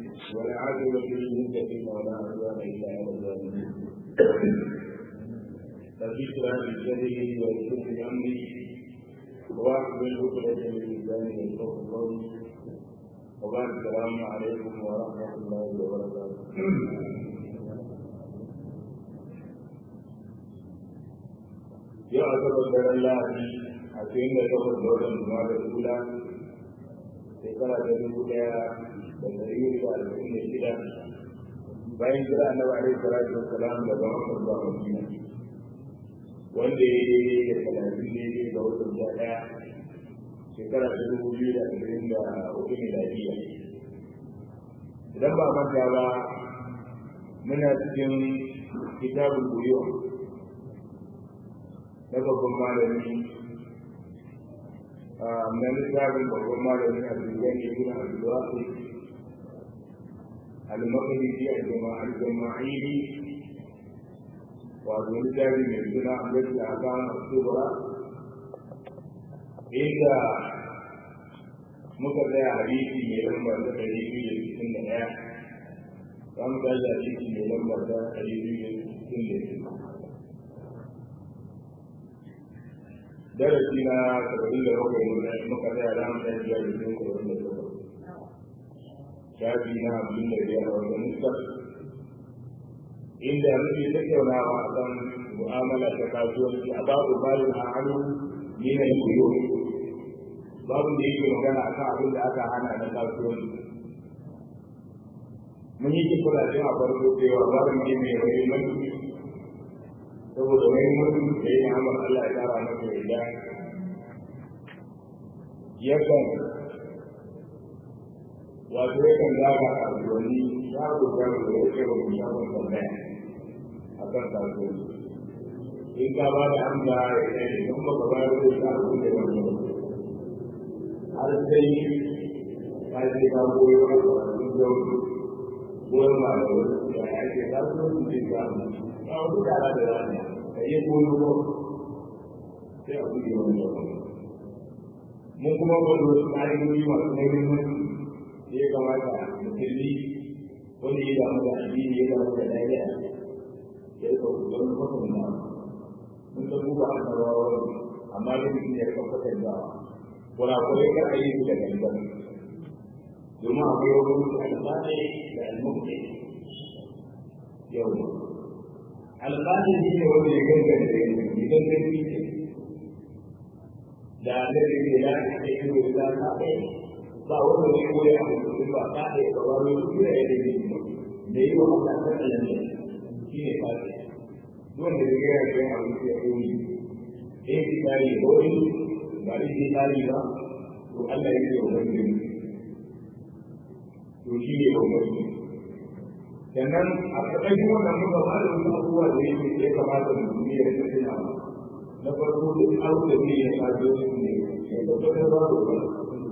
والعاقبة للمتقين ولا عدوان إلا على الظالمين فذكرى للجدي ويسر أمري واحمل عقدة من لساني يفقه قولي وبعد السلام عليكم ورحمة الله وبركاته yau a gaban daren lahadi a cikin da takwas da watan juma'a da kula shekara ta dubu daya da dari da arba'in da shida bayan jira annabi alaihi salatu wassalam daga makar zuwa madina wanda ya yi da talatin ne ga watan sha daya shekara ta dubu biyu da ashirin da uku miladiya idan ba manta ba muna cikin kitabul buyur na babban malami na littafin babban malami a duniyan ibn abdulwasi al-maqdisi al-jama'al jama'ili wato littafi mai suna ambaci a kan asubura inda muka tsaya hadisi mai lambar ta ɗari biyu da sittin da ɗaya za mu tashi hadisi mai lambar ta ɗari biyu da sittin da sittin darasi na saba'in da bakwai muka tsaya da mu ɗan biyar da sun saba'in da bakwai shafi na abin da biyar a wajen nuska inda muke tattaunawa a kan mu'amala ta kasuwanci a babu bayan a hannu ni na yi babu da yake magana akan abin da aka hana na kasuwanci mun yi kifula a farko cewa babu ne mai mahimmanci saboda mahimmancin da ya amur Allah ya kara masa yarda yakan wato yakan zaga a kasuwanni ya dogara da ya ce ba mu samun tambaya a kan kasuwanci in ka ba da amsa ya ce in ba ka bayar da shi abin da ya wani har sai ka ce ka koyi wani kasuwan zaune goyon ma da wani ya ake kasuwanci zai samu a wasu kara da rana ka iya koyo ba sai a buɗe wani yau mun kuma wani wasu ƙa'idoji masu muhimmanci da ya kamata musulmi wanda ya damu da addini ya damu da lafiya ya rika kokarin kwatanta mun san buga annabawa amma da mutum ya rika kwatanta kurakurai kar a yi su da gangan domin akwai wani mutum alƙalai da almuqti yau alƙalin shi ne wanda ya gangare da yanzu idan zai fi ce da annabi ne ya ce shi ne da ta kai ba wanda ne ko ya abu ba ta kai ba ba ne shi ne ya ce ne yi wa Allah ta kallon ne shi ne ba ce wanda ya ga ya abu ya yi eh shi tare da wani ba shi tare ba to Allah ya ce wa wani to shi ne wa wani sannan a ƙarƙashin wannan muka ba da wasu abubuwa da yake ya kamata mu yi da rika tuna na farko duk abu da zai yi kajo su ne ya tabbatar ba da ba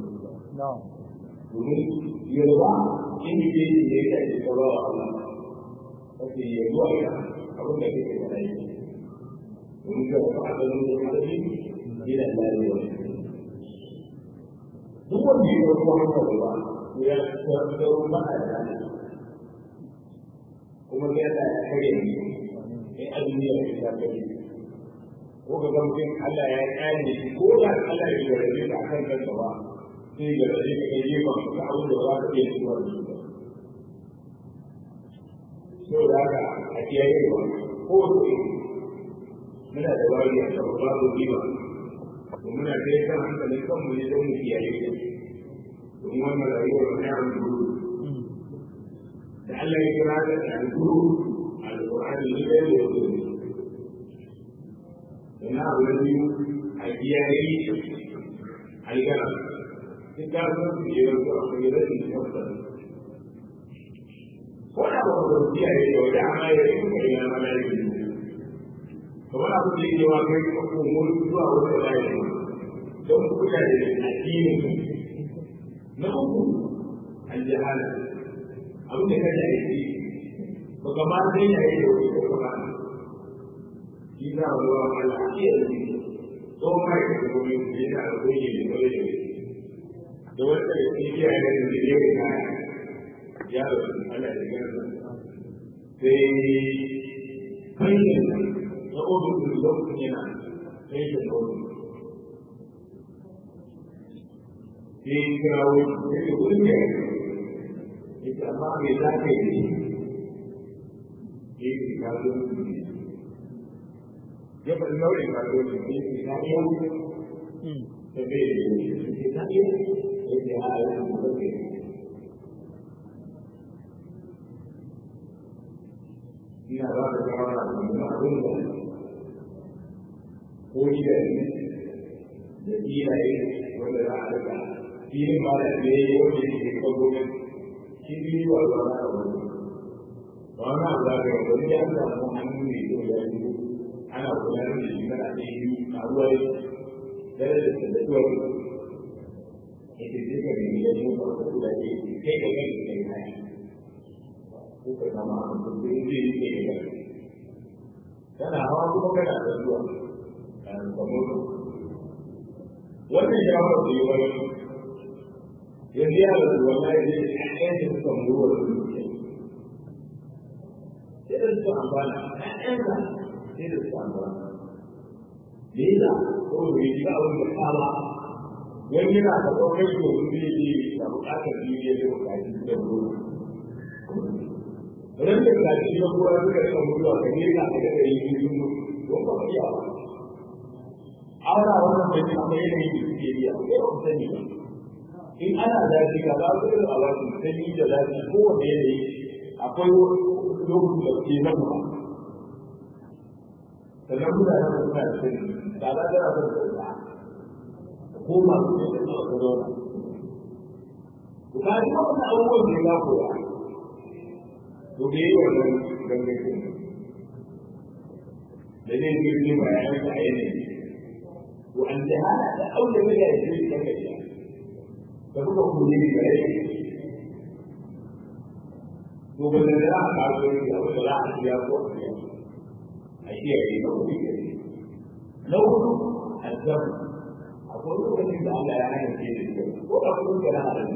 domin yarwa in yi ke yi ya yi ta ba wa Allah kake yi zuwa ya abin da kake da rai domin ga wata asalin da ya yi yana lafiya duk wanda ya yi wata hanyar ba ya tabbatar ba a da kuma sai Allah ya kare ni sai azumi ya fi ta kare ko ga mutum Allah ya kare ni ko da Allah ya gare ka akan kanka ba sai ga rage ka kai ba ka abu da ba ka iya zuwa da shi so da haka a kiyaye wa ko da muna da wari a kan babu riba ko muna kai kan hankalin kanmu ne don mu kiyaye domin wannan rayuwar na yawon da Allah ya kira da alƙuru alƙur'ani ne da ya zo ina abu da biyu a kiyaye algara duk da sun su yi wasu a kuma rashin tsafta ko da ba ku kiyaye da wani amma ya yi kuma ina ma da yi kamar abu da yake wa kai ko mun zuwa wata layi don ku da addinin na uku aljahala abin da kaje a yi ba ka ma sai ya yi da wani ko ba shi za a zuwa Allah shi ya yi ko ma ya yi gobe da yana da gobe da gobe da da wanda ya yi ya yi da ya yi kaya ya da Allah da gani sai kai na odu da lokacin yana sai da odu sai kirawo ya ce kudin ya yi ya amma mai za ka yi ya yi kazo ya faɗi nau'in kazo ne ya ce ka iya ta bai da ya ce ka iya ya ce a yi kuma ka yi ina ba da shawara da mu abin da ko ni da ni da iyaye wanda za a rika filin ba da ne wanda yake kan gwamnati shi biyu wa ba na wani ba wani abu da ga wani ya samu hannu ne ko ya yi ana kula da shi kana da yi a ruwa da da da da tuwa ita ce ka ne ya yi ba ko da ke kai da kai da kai ko ka zama a mutum da zai yi ke da kana hawa kuma kana da zuwa a kamar wannan ya fara da yi wani yanzu ya rasu wallahi zai ɗayan da suka muruwa da zuciya sai da suka amfana ɗayan da sai da suka amfana da yi da kawai bai ji abin da kama wani yana da ɗaukar shi wani zai yi da buƙatar duniya da buƙatar da ruwa ran da kaji na kowa suka rika mutuwa ka ne ka ga da yi sun don ba iya ba ana wannan bai ta mai ne da suke yi a kai ba sani ba in ana zafi ka ba su da awaji sanyi da zafi ko wanda yanayi akwai lokacin da ke nan ba sannan mutane da suna da sani da za ta rasa da sauka ko masu ne da suka zauna ku ka ji wannan abubuwan da ya koya to da yi wannan gangakin da zai girgi bayan da a yanayi to an jihana da aure mai da ya ce ta gajiya da kuka kuri ne da rai to ba da za a kawo ne da wanda za a siya ko a siya a siya ne na kuɗi ke ne na hudu azam akwai lokacin da Allah ya hana ke da shi ko a kudin ka na halin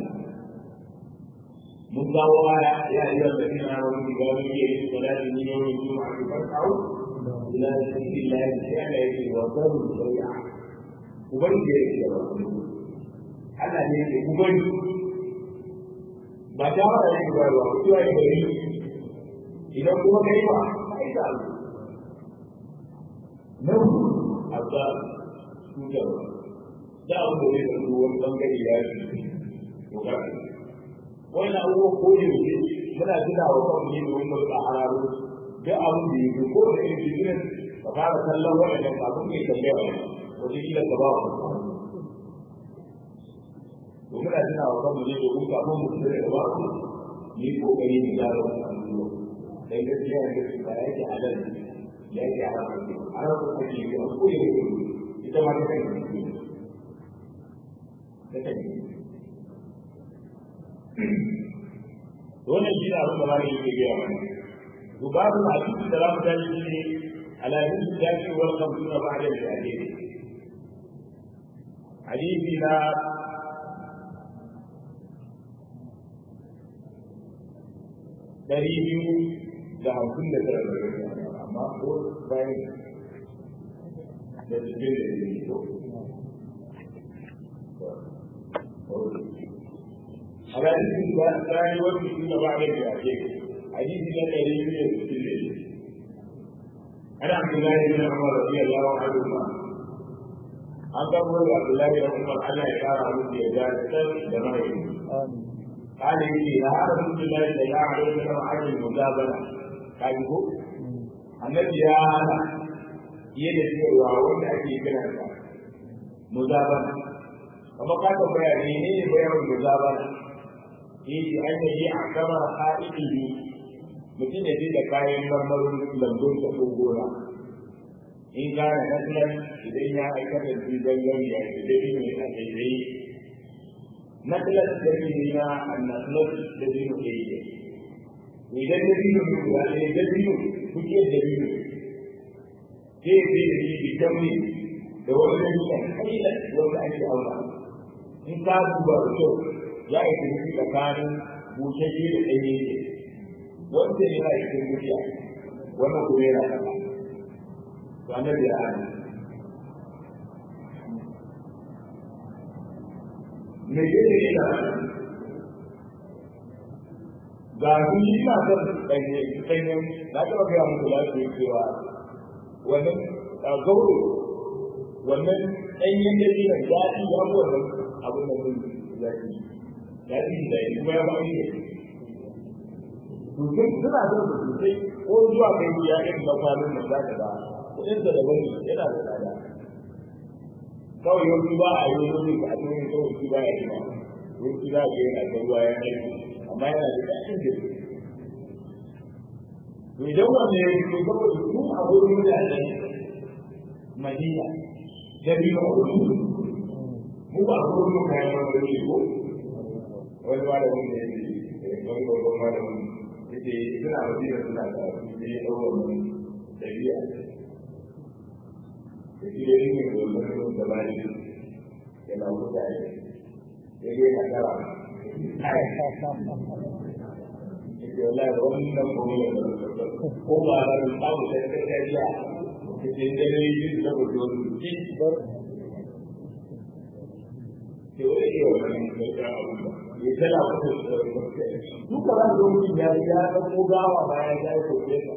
mun kawo aya ya yi da da ina wani da wani ke yi da da ni yau ne kuma a kan kawo ila sabilillah sai Allah ya ce wa zaru shari'a ubangiji ya ce da Allah ne ke ubani ba ta ba da ba ba ku ya gari idan kuma kai ba kai da nan azza tutar da abu da zai zanto wani bangare ya yi to ga wannan abubuwa ko ne ne muna tuna wa kan ne domin mu rika hararo duk abin da yake ko da yake cikin ka fara kallon wannan kafin kai tambaya wani kila ka ba wa to muna tuna wa kanmu ne domin kafin mu fita daga babu ni kokari mu gyara wannan abubuwa dan gaskiya ne ba yake halal ya yake haram ne haram ko ake yi a koyi ne ita ma ta kai ta kai wannan shi ne abin da malami yake gaya mana to babu hadisi da zamu tashi shi ne ala hadisi da shi wal khamsuna ba'da al-hadith hadisi na dari biyu da hamsin da tara da amma ko bayan da cikin da ya ko على اسم الثاني والمسلمين بعد الجاهلية حديث لا دليل يستدل عن عبد الله بن عمر رضي الله عنهما عن قبول عبد الله بن عمر أن يشار عن الزيادات دمائهم قال لي لا رسول الله صلى الله عليه وسلم عن المجابلة قال النبي يا أنا يدي وعوان أكي كنا مجابلة kamar ka tambaya ne ne bayan mujabara yake an yi a kamar ha'idi mutum ya je da kayan marmarin lambun ta ko gona in gane nasilan idan ya aikata su zangon ya ce da ne a daidai nasilan da ne na annaslas da dino ke yi idan da dino ne guda ne da dino kuke da dino sai sai da shi bitamni da wani dalilan kailan wanda ake aura in ka duba da kyau ya yi tafi tsakanin bushashe da ɗanye ne wanda yana cikin mutiya wannan kuma yana kasa to annabi ya hana me yake ina ga su yi na son ɗanye ɗanyen na taɓa gaya muku lafiya cewa wannan gauro wannan ɗanyen da zai daɗi ya fi wannan abin da mun zafi daɗi da yi kuma ya ba ni ne sosai suna son su sosai ko zuwa kai ya ɗin na kwanan nan za ka ba kuɗin da daban ne yana da tsada kawai yau ba a yi wani ba a cikin kawai shi ba ya yi ba yau za a yana da ruwa ya aiki amma yana da daɗin da to idan wanda ya yi saboda su a wurin mutane madina da biyu a wurin mu ba a wurin kayan wanda ya ko wani ba da wanda ya ce wani babban ma da wani ya ce suna madina suna da su ne ɗaukar wani ɗabi'a da shi da yin da wani da ba ne ya na mutane ya yi na tara wallahi wannan kuma ko ba da samu da gargajiya cikin dare yin da ba don ki bar ke wani ke wannan da abu ya tana fata duka ran da mutum ya ya da ko gawa bayan ya ko ne ka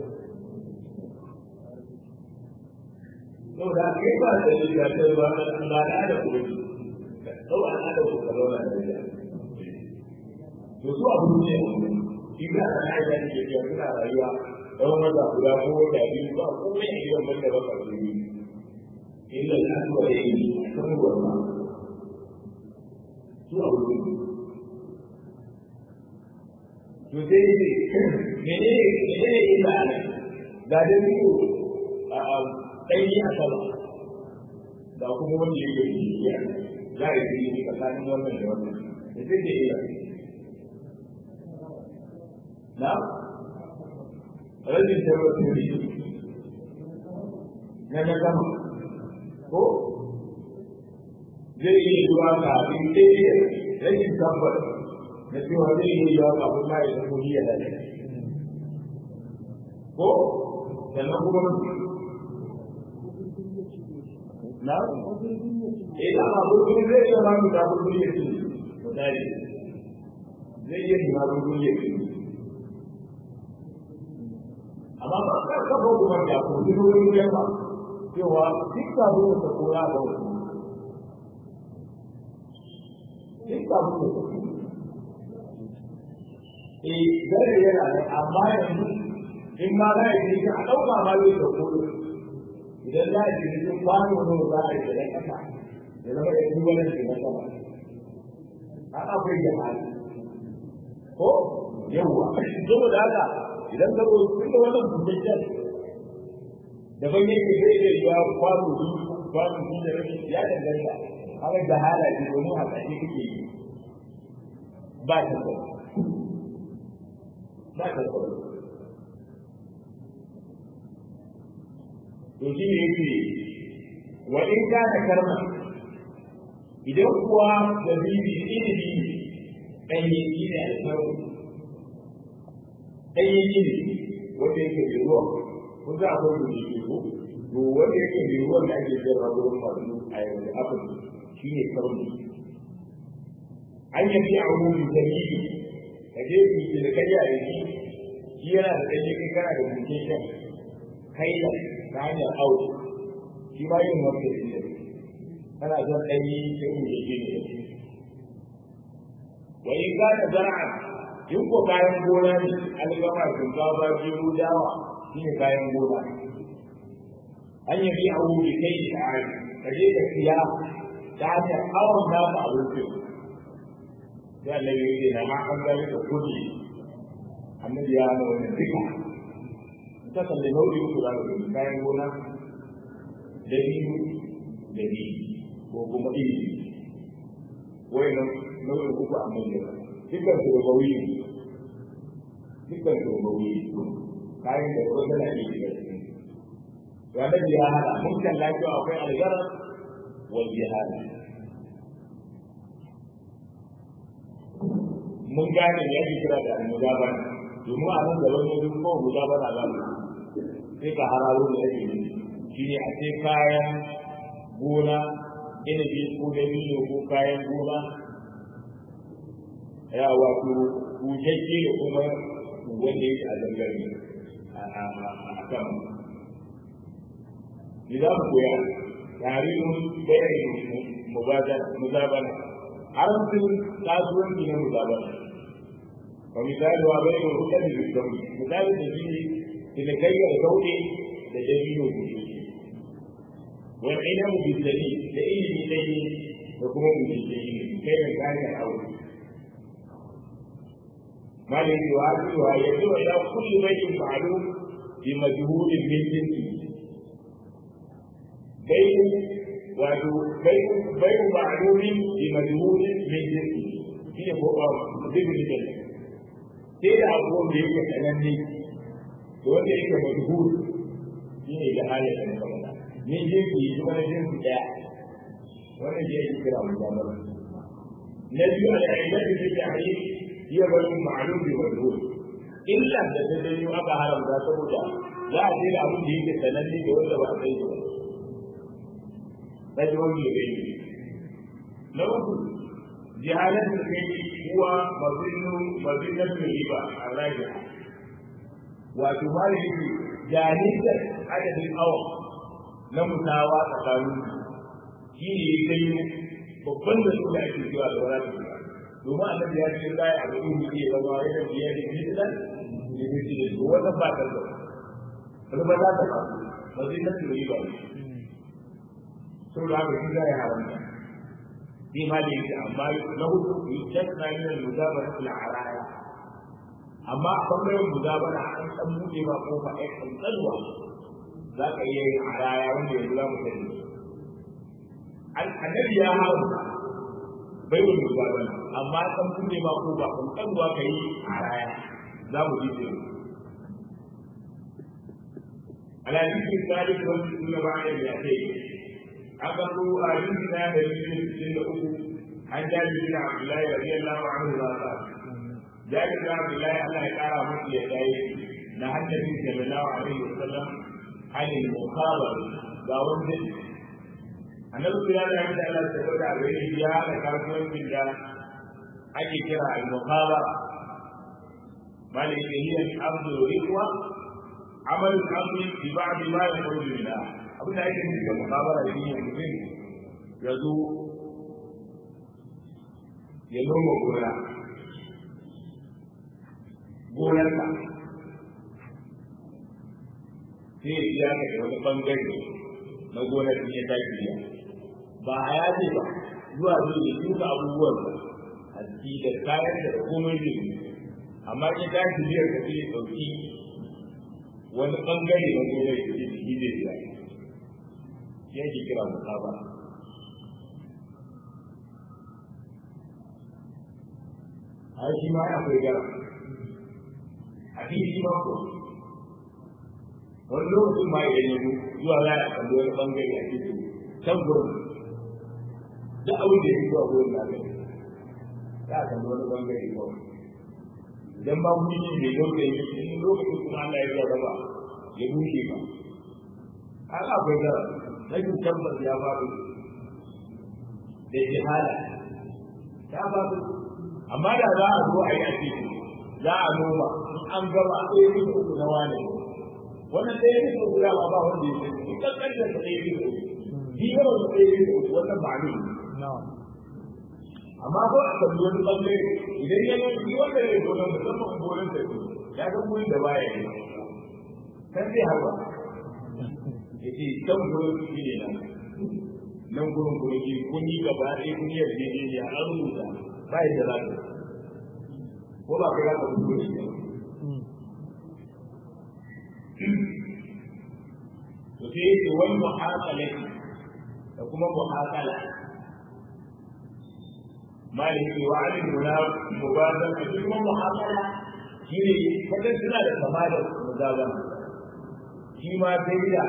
to da ke ba da ya ta ba Allah da da ku to an da ku kalona da ya to su abu ne ina da na da ke ke suna rayuwa don maza guda ko da biyu ba kuma ya yi wannan da baka su yi illa al-aswa yayi san gurma su abu ne to dai mene mene illa ga da biyu a dai a sama da kuma wanda yake yi ya za a yi tsakanin wannan da wannan da zai da illa na rajin tabbata na na gama ko zai iya zuwa kafin ɗaya rashin tabbata na cewa zai iya zuwa kafin ma ya zama ya dace ko sannan kuma na eh da ma gurbin zai iya ma mu da gurbin ya ce misali zai iya ma gurbin ya ce amma ba ka kafa kuma da ku ji wurin jama cewa duk da mu ta kora da wasu duk da mu ta eh dare yana da amma yanzu in ma za a yi a ɗauka ma zai da kodo idan za a yi cikin kwano ne za a yi da ƙasa ya zama da yi wani shi na sama a akwai da hali ko yawwa saboda haka idan ka zo tun da wannan bukakken da ban yake zai iya yiwa kwano biyu kwano biyu da rashi ya danganta haka da halaye domin a ƙashe kake yi ba ta ba ba ta ba to shi ne yake wa in ka ta karma idan kuwa da bibi ilimi ɗanye shi ne alfarmu ɗanye shi ne wanda yake da ruwa ko za a bar da shi ko to wanda yake da ruwan da ake sayarwa gurin masu a yanzu abin shi ne karmu an yabi a wurin dalili ka je ku yi da kai a yanzu shi yana da ɗanye kai kana da bukin kai da ta hanyar aure shi ma yin wanda shi ne kana son ɗanyi sai mu yi ne wa in ka ta zara'a in ko kayan gona ne algama shinkafa gero dawa shi ne kayan gona an yi biya wuri kai da ari ka je ka siya ta hanyar awon naka abincin sai Allah ya yi na ma an gani da kudi annabi ya hana wannan duka ta kalli nau'i uku za ka kayan gona da biyu da biyu ko kuma iri wai nan nau'in uku a nan da dukkan su da bawi dukkan su da bawi kayan da kuma tana iya shiga cikin to annabi ya hada mun kalla cewa akwai algara wal jihad mun gane ya ke kira da muzabana domin a nan gaban yanzu ko muzabana za mu sai ka hararo da yake yi shi ne a ce kayan gona inabi ko dabino ko kayan gona ya wato bushashe da kuma wanda yake a zangare a kan ni za mu koya tarihin bayan muzabana haramcin kasuwanci na muzabana wa misali wa bai da hukar da sauri misali da shi ne tilakayyar sauɗe da dabino bushashe wani ainihin bisani da ilimi ɗaya da kuma bushashe kai da kayan aure ما الذي يعادلها يدعو الى كل بيت معلوم بمجهول من جنسه بيت wato bai ma'lumin bi majhulin min jinsi shi ne ko zibin da sai da abubuwan da yake sananne to wanda yake majhul shi ne da halin da muka faɗa min jinsi shi wani jinsi ɗaya wannan shi yake kira mujamala na biyu al'aimatu fi ta'rif hiya bayin ma'lum bi majhul illa da ta danyo aka haramta saboda za a ce da abin da yake sananne da wanda ba a san shi ba رجل يبين لو جهالة الكيد هو مظن مظنة الربا الراجعة وتمارس جاهزة عدد الأوق نمساواة تقانون shi ne ya kai babban da suka ake cewa da wala ta domin annabi ya ce zai abu in ke ba ma yana biyar da fitilan da fitilan to wannan ba ta da ba za ta ba ba zai ta turi ba saboda haka shi za ya haramta shi ma da yake amma na hudu yustasna min al-muzabara fil araya amma a bangaren muzabara an san buɗe ba kofa ai kan tsalwa za ka iya yin araya wanda yanzu za mu sani annabi ya haramta bai wa muzabara amma san buɗe ba kofa kan tsalwa ka yi araya za mu ji sai على ذكر الثالث والستون بعد المئتين أخذوا آياتنا دليل سن أخو عن جابر بن عبد الله رضي الله عنه قال جابر بن عبد الله الله تعالى مثل يديه نهى النبي صلى الله عليه وسلم عن المخابرة داون جد annabi kira da yadda Allah ta bada a gare shi ya da kasuwancin da ake kira al-muqaba malaka hiya al-ardu riqwa amal al-ardi bi ba'd ma yakhruju minha abin da ake nufi da muhabara shi ne mutum ya zo ya noma gona gonarka sai ya biya ka da wani bangare na gonar ya tashi biya ba a yaje ba zuwa zai ya duka abubuwan a ciki da kayan da komai zai yi amma ya tashi biyar ka sai ya ɗauki wani bangare na gonar ya ce shi zai biya shi ake kira musaba a shi ma akwai gara a shi ma ko wani lokacin ma idan yanzu zuwa za a kalli wani bangare a cikin can gurin da abin da ya zuwa gurin na gani za a kalli wani bangare kawai idan ba mu yi mai yau da yi in lokacin kuma Allah ya raba ya bushe ba haka akwai gara rashin tabbas ya faru da jihala ya faru amma da za a zo a yi a ciki za a noma in an gama ɗaya yin uku na wane wannan ɗaya yin uku da ba wanda ya ce in kankan da ta ɗaya yin uku bi yawan da ɗaya yin uku wannan ba ne amma ko a kan wani ɓangare idan ya yi shi wanda ya zo nan musamman gonan da ya ga wuri da baya yi kan zai hawa ya ce can gurin shi ne nan nan gurin gurin shi kun yi gaba ɗaya kun yi yarjejeniya an rubuta ba yadda za ka ko ba kai za ka fito shi ba to sai yake wani muhakala da kuma muhakala malin ke wa alin muna mubazan da kuma muhakala shi ne kadan suna da kama da muzazan shi ma sai da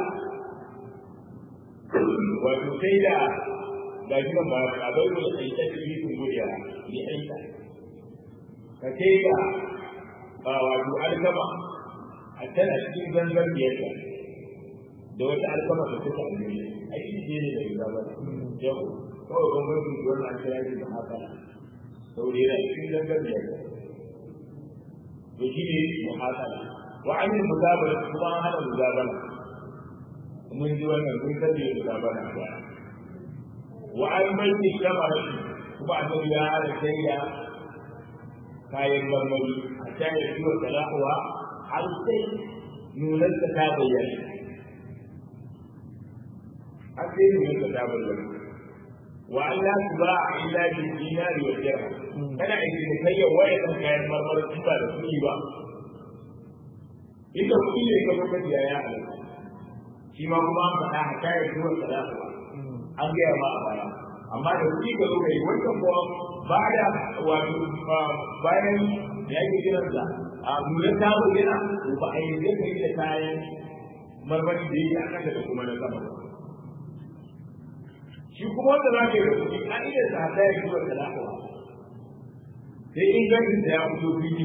wato sai da ga shi ba a bai da aita da yi kun godiya ni aita ka kai ga wato alkama a tana cikin zangar biyarta da wata alkama da suka alheri a shi ne da riga ba yau kawai bambancin da wannan kira ne da haka saboda yana cikin zangar biyarta to shi ne muhasala wa an yi muzabara kuma an hana muzabara mun ji wannan mun sani muzabara a baya wa an bai ni kamar kuma annabi ya hana shaida kayan marmari a shaida ciwon talakuwa har sai nunar ta ta bayyana har sai nunar ta ta bayyana wa an la su ba a illa bi dinari wa dirham kana aiki kai ya waye kan kayan marmari in ba da kuɗi ba inda kuɗi ne ka kuka biya ya halatta shi ma kuma an faɗa a kayan ciwon talakuwa an gaya ma a baya amma da kuɗi ka zo ka yi wancan kuwa ba da wato bayan ya ke kiransa a nuna ta bayyana to ba a yi zai kai da kayan marmari da yake a kasa da kuma na sama ba shi kuma wanda za ka yi da kuɗi an iya sa ta yi zuwa talaka ba sai ingancin da ya fito fili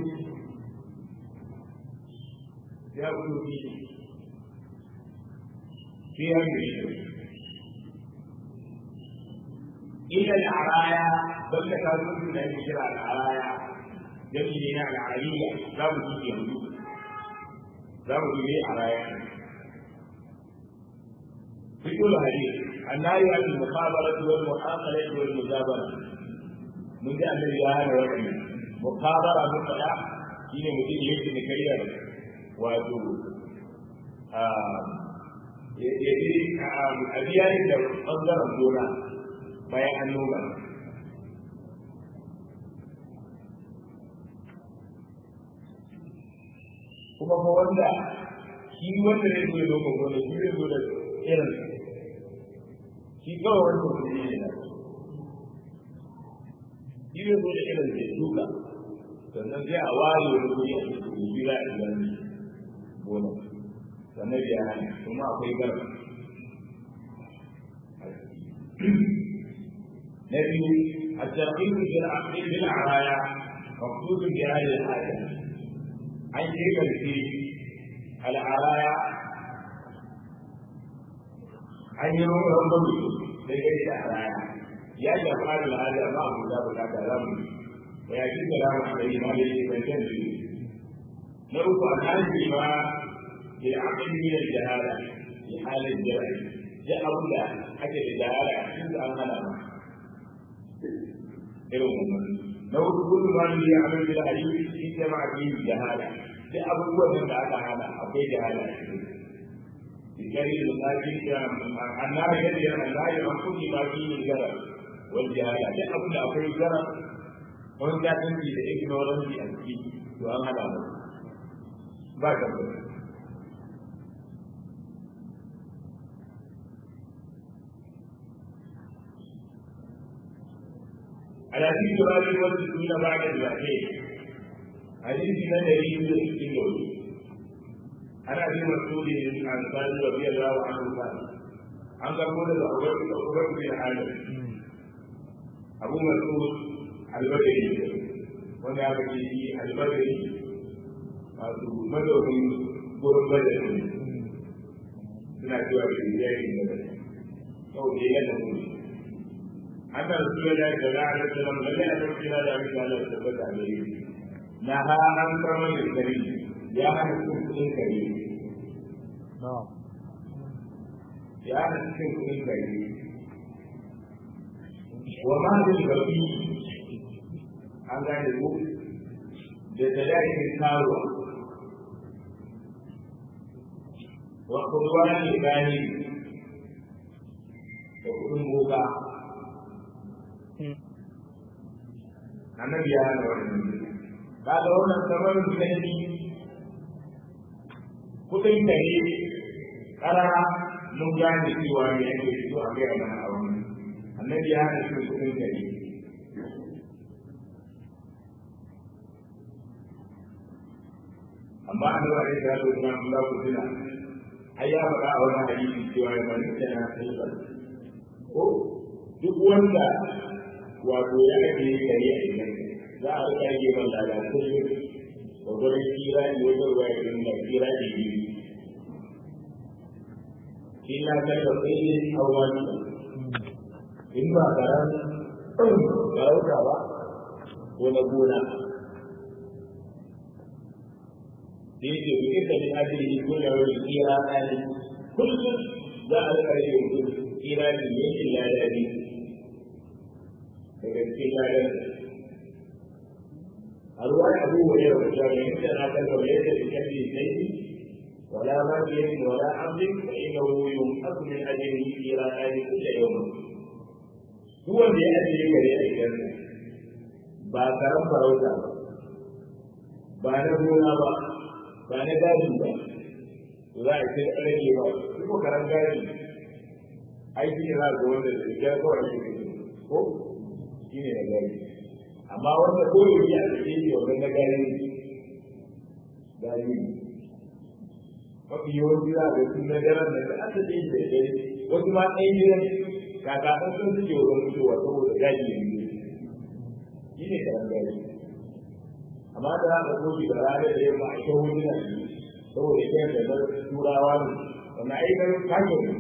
ya fito fili sai ya yi إلى العرايا بل كانوا من الشراء العرايا جميلين العرية لا وجود يهدو لا وجود عرايا في كل حديث النهي عن المخابرة والمحاقلة والمجابرة من جاء الذي هذا وجه مخابرة بالطلاق شيء مدين يجب كريم وأدو يجري أبيان أصدر الدولة bayan an noma kuma fa wanda shi wanda zai zo noma gona shi zai zo da irin shi kawai wanda su ne ne shi zai zo da irin da duka sannan sai a ware wani guri a cikin shi za a gani gona sannan biya hana kuma akwai garba نبي الترغيب في العقل بالعرايا مقصود بهذه الحاجة عن تلك في العرايا أن يروم ربه لكي العرايا يجب هذا هذا ما هو ذات هذا لم ويجب كلام عليه ما ليس بيتم نروح عن هذه ما للعقل من الجهالة في حال الجهل جاء أولا حتى الجهالة عند أن هذا irin wannan na hudu kullu ma ne ya amal bil hadith shi ke ma fi jahala sai abubuwan da aka hana akwai jahala bikari da tsaki da annabi ya ce annabi an kulli ma fi gara wal jahala sai abin da akwai gara wani jahanci da ignorance a ciki to an hada mu ba ka على في جواب والمسلمين بعد الوحيد حديث من دليل السجود عن ابي مسعود الانصاري رضي الله عنه قال عن قبول العقبة بن عامر ابو مسعود البدري wanda aka ce shi albadari masu madaukin gurin badari suna cewa da yayin badari sau da yana mutu أن رسول الله صلى الله عليه وسلم لم يأتوا إلى ذلك على الثبت عليه نهى عن ثمن الكريم يا أهل الكفر الكريم نعم يا أهل الكفر الكريم وما للبقي an gane ko da talatin karuwa wa kurwa ne gani da kudin boka annabi ya hana wannan ba da wannan kamar zanni kudin kare karara mun gane cewa ne ake fito a gaya mana a wannan annabi ya hana shi kudin kare amma an zuwa ne da zuwa na kula ku tuna ai ya faɗa a wani hadisi cewa ya bani tana sai ko duk wanda wato ya ake kare a gidan za a rika rage man lada kullum gwagwarin kira ne wajen ruwa ya dinga kira ne biyu illa kan da tsayin hawan in ba karan farauta ba ko na gona da yake ku ita min ajiri ko da wani kira ɗani kullum za a rika rage mutum kira ne yankin lada ne daga cikin ladan a ruwan abu wani da wajen yankin na kan da yake da kyan ولا مجد ولا عبد فإنه ينقص من أجله إلى آل كل يوم هو اللي أجل كريم الجنة ba karan farauta ba ba na gona ba ba na gadi ba za a ce rage ba ko karan gadi aiki ne za ga wanda da ya kawai shi ko shi ne na gadi amma wanda ko yake a cikin shi wannan na gadi gadi mafi yawanci za ga sun na daren da ta asa ɗin da ɗaya wasu ma ɗaya gidan kakakan sun suke wajen fitowa saboda gaji ya yi shi ne karan gaji amma da za ka koshi da ranar da yamma a kyau wani na yi saboda kyan da na turawa ne wannan aikar kashin ne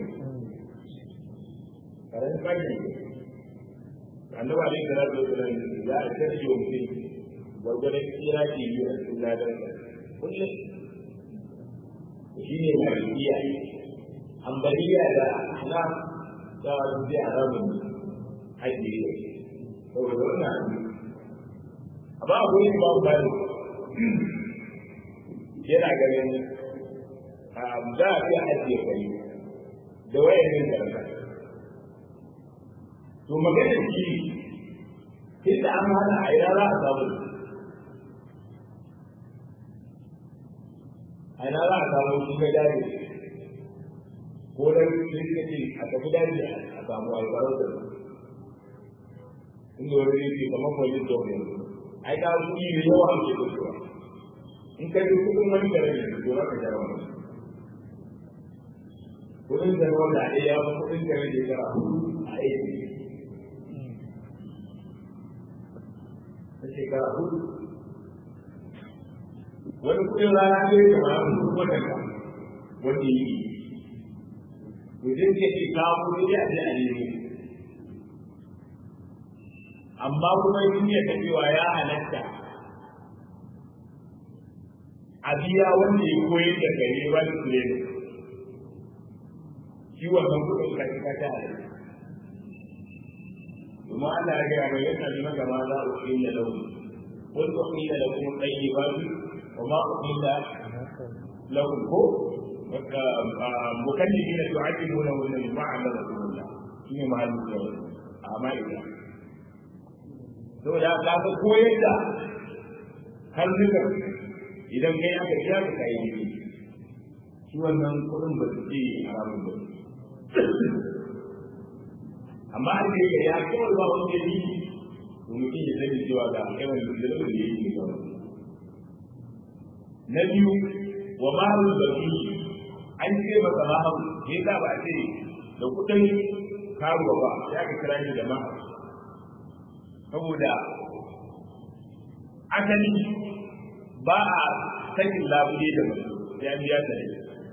karen kashin ne annaba ne da ranar da za a kashe wa mutum gwargwadon kira ke yi a cikin ladar kullum shi ne malikiya ambaliya da na da zai haramun haji ne saboda wannan amma a gurin ba bani yana ganin za a iya ajiye kai da wayan yin karfa to magana shi tunda an hana a ina za a samu a ina za a samu shi ga jari ko da likiti a tafi daji a samu albarar da inda wani yake kamar police dog ne ai ka kuɗi da yawa a ke kusurwa in ka ji kuɗin wani da rage to za ka jara wani kuɗin da wanda a ɗaya ya kuɗin da rage kara a aiki na shekara hudu wani kudin rana ne ya kama wata ka wanda yi to zai ce ce kawo kudi a je a nemo amma kuma yin ya ta cewa ya halatta a biya wanda ya koyar da gare ba da su ne shi wannan kudin ka ta ta halatta domin Allah ya gaya mai yasa ne gama za a ƙi da launi wani ƙi da launi ɗaya ba su وما أحل لهم هو مكلفين تعلمونهن مما علمكم الله شنو مع المسلمين أعمالنا saboda ka ga koyar da karnukan idan kai aka biya ka kai ne shi wannan kuɗin ba su ce haramun ba amma an ce ka ya kawai ba wani dalili to mutum ya sani cewa ga yawan da da yake gaba na biyu wa mahu zafi an ce masa mahu ne za ba a ce da kudin karuwa ba ya ka kira shi da mahu saboda asali ba a sakin labule da mutum sai an biya ta ne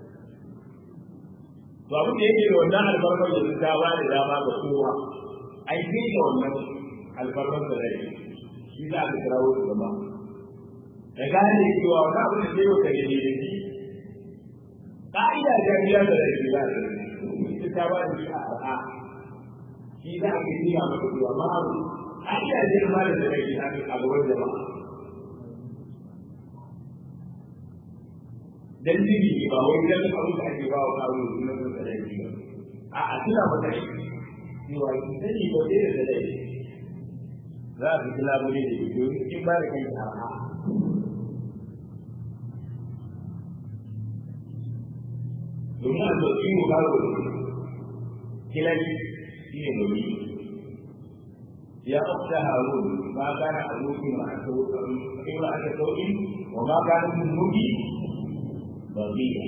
to abin da yake da wannan albarkar da ta ba da dama ga kowa ai sai da wannan albarkar da rai shi za a kira wasu da mahu da gane cewa wani abu da zai wata ne da shi ka'ida ta biya da rai za ta ita ta ba da shi a arha shi za a gani a maka cewa ma abu ka'ida ce ma da rai a gaban jama'a dan dibi ba wai dan abu da ake ba wa kawo na da rai ba a a tuna maka shi cewa ki sani ba dai da rai za a fi labule da shi in ba da kai arha domin a sauƙi mu karo kilali shi ne domin ya ɗauka harun ba kana aboki ma a sauƙi ma aka sauƙi wa ma kana mun mugi ba biya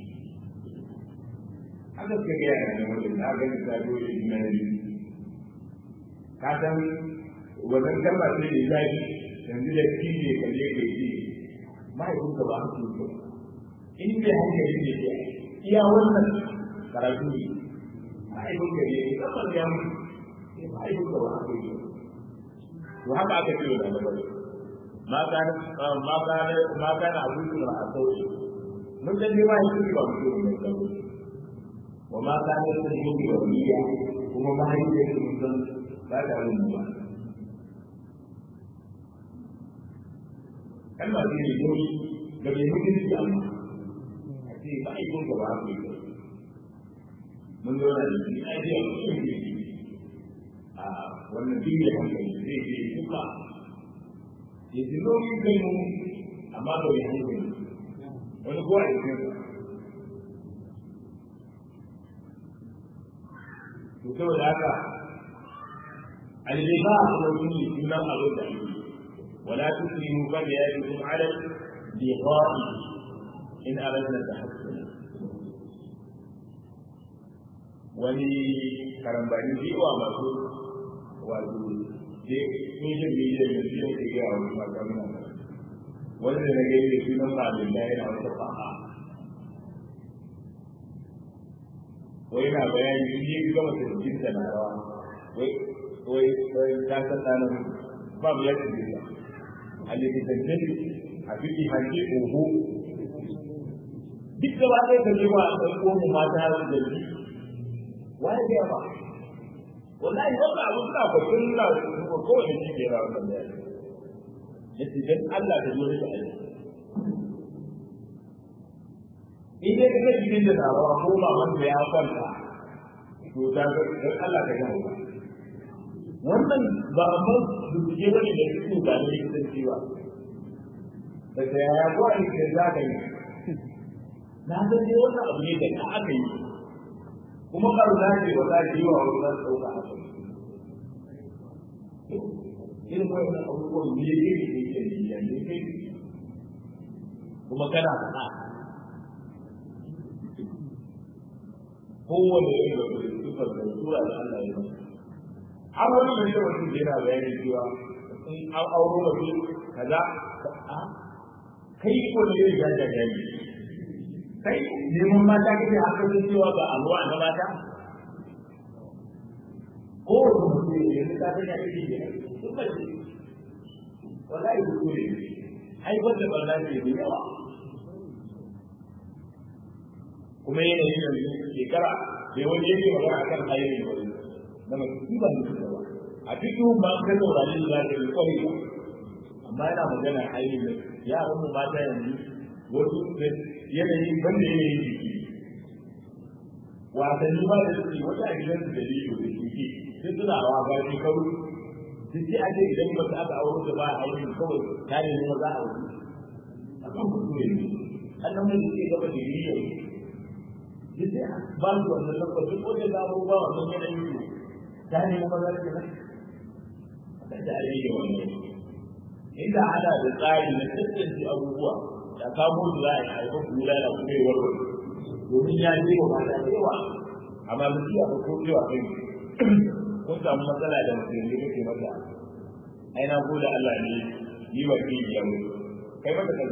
haka suka gaya da ne wajen na gani ta dole ina yi ka san wannan kalma ce da zafi yanzu da shi ne kalle ka yi mahaifinka ba su yi in bai hankali ne ke iya wannan karatu ne mahaifinka ne kamar ya mutu mahaifinka ba su yi to haka aka ce da na bari ma kana ma kana ma kana abu da a sauki mun san dai mahaifinka ba mutu ne kawai wa ma kana da yin waliya kuma mahaifinka mun san ba ta yin ba kalma ce ne yoyi da bai mutunci amma a ce ba a yi kun gaba ku yi mun zo da shi a ce a cikin jiki a wannan duk da hankali zai ce kuka ya ji nauyin kai mu amma ba ya hankali wani kowa ya ce to saboda haka aljiba a wani sunan abin da ake ولا تكرهوا فتياتكم على اللقاء إن أردنا التحسن wani karambani jiwa masu wato mijin mijin da shi ne ga wani makamuna wanda na gani da sunan malin da yana wata fa'a wai na bayani in yi gama da jikin da na rawa wai wai ta san ɗanin babu yadda zai a likitance a fiki hanke oho duk gaba ɗaya ka jewa a ɗan uwanmu mata da ji waye biya ba wallahi wannan abu suna bakin na ko kowane shi ke rawa kan bayani yace dan Allah ka zo da aiki in dai ka ga jikin da rawa ko maman da ya kwanta to ta ga dan Allah ka ga wannan ba a san bincike ba ne da su ba ne da cewa da ta yaya ko a yi za ka yi na san dai wannan abu ne da ka aka yi kuma ka za ce ba za ki yi wa wani za su ɗauka a kai irin wannan abubuwan ne ya ke ne ke ne ya ne kai kuma kana faɗa kowane irin da sufar da sura da Allah ya masa har wani mai da mutum yana bayani cewa in an auro mace kaza kai ko ne ya ga gani kai neman mata kake haka ne cewa ba abuwa na mata ko mutum ne ya ta ta yi ne duk ba ce wallahi ku ne ai wanda ba za ki yi yawa kuma yanayin yanzu shekara da wani yake magana akan ayyukan wani na masu ba ne da ba a cikin ba ka saurari da za ka yi kwari ba amma yana magana ainihin yaran mu mata yanzu wasu yanayin banda yanayin jiki wasanni ba da suke wata a gidan su da liyo da shuke sun suna rawa ba shi karu duk sai ake idan ba aka auro da ba a ainihin kawai ta ne ne za a wuce a kan kudu ne annan mai suke gaba da liyo duk sai ba su wannan lokacin ko da za a ba wannan yanayin su ta ne kuma za ka nan da ake yi wannan inda ana da tsari na tantance abubuwa da kamo su za a yi haifar kula da kuma yi warware domin ya je wa mata da yawa amma mutum ya ko cewa kai kun samu matsala da mutum da kake mata ai na gode Allah ne ni wa ki ya mu kai mata kaza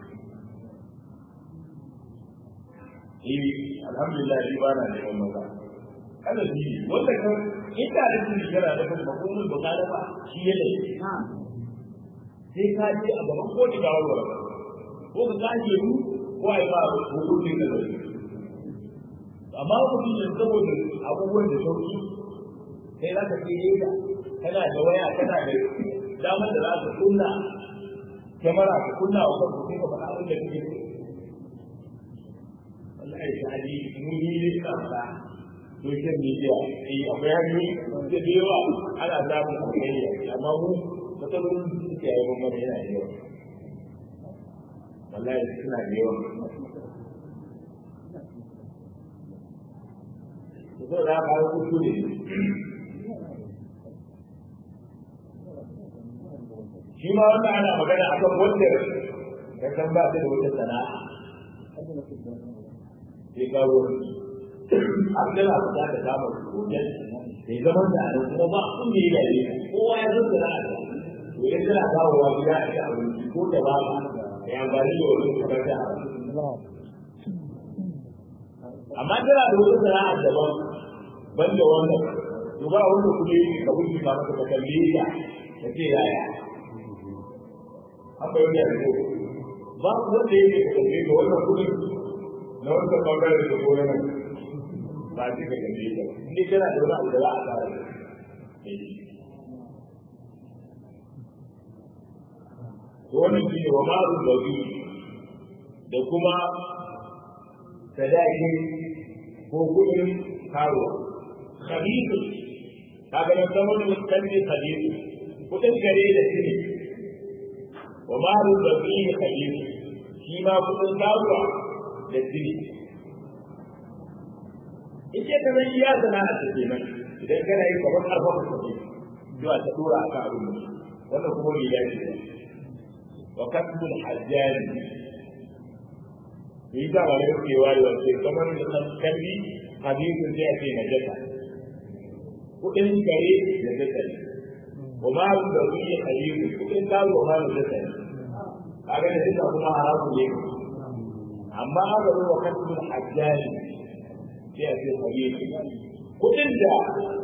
eh alhamdulillah ni ba na neman maza kada shi wanda kan inda da shi kana da kuma hukumul bukala ba shi ne sai ka je a gaban ko da warware ko ka kaje mu ko ai ba hukumin da zai amma mutum ne saboda abubuwan da sauki sai za ka ce yadda kana da waya kana da damar da za ka kunna kyamara ka kunna wa kanka sai ka faɗa abin da kake so wallahi shi hali mun yi ne ka faɗa social media eh akwai hanyoyi da da yawa ana samun alheri amma mu matsalolin da suke yi mana yana da yawa wallahi suna da yawa zo da ka yi kuku ne shi ma wannan ana magana akan wanda ya san ba ta da wata sana'a sai kawo an gana fita da damar koyon da ya zama da ana kuma ba kun da ya dare kowa ya zo sana'a da to idan tana kawowa gida a ci abinci ko da ba ya amfani da wani kamar da amma tana da wata sana'a daban ban da wannan to ba wanda kuma yi ka wuce ka maka kalle ta ta ce yaya an bayyana da ko ba wanda yake ka kalle ga wannan kudi na wannan bangaren da ko nan ba shi ka kalle ta ni kana da wani abu da za a fara wannan shi ne wa ma'aru babi da kuma sadaki ko kudin karuwa khabithu kaga nan zaman mutalli khabithu kudin gare da shi wa ma'aru babi khabithu shi ma kudin karuwa da shi ike ta zan iya sana'a ta kenan idan kana yi kamar karfafa kake zuwa ta dora akan abin wannan kuma bai dace ba وكتب الحجاج إذا غير في والد في كمان الكلبي حديث يأتي نجسة وإن كريم نجسة وما الذي حديث وإن قال وما نجسة هذا نجسة هما حرام لك أما هذا هو كتب الحجاج يأتي حديث وإن جاء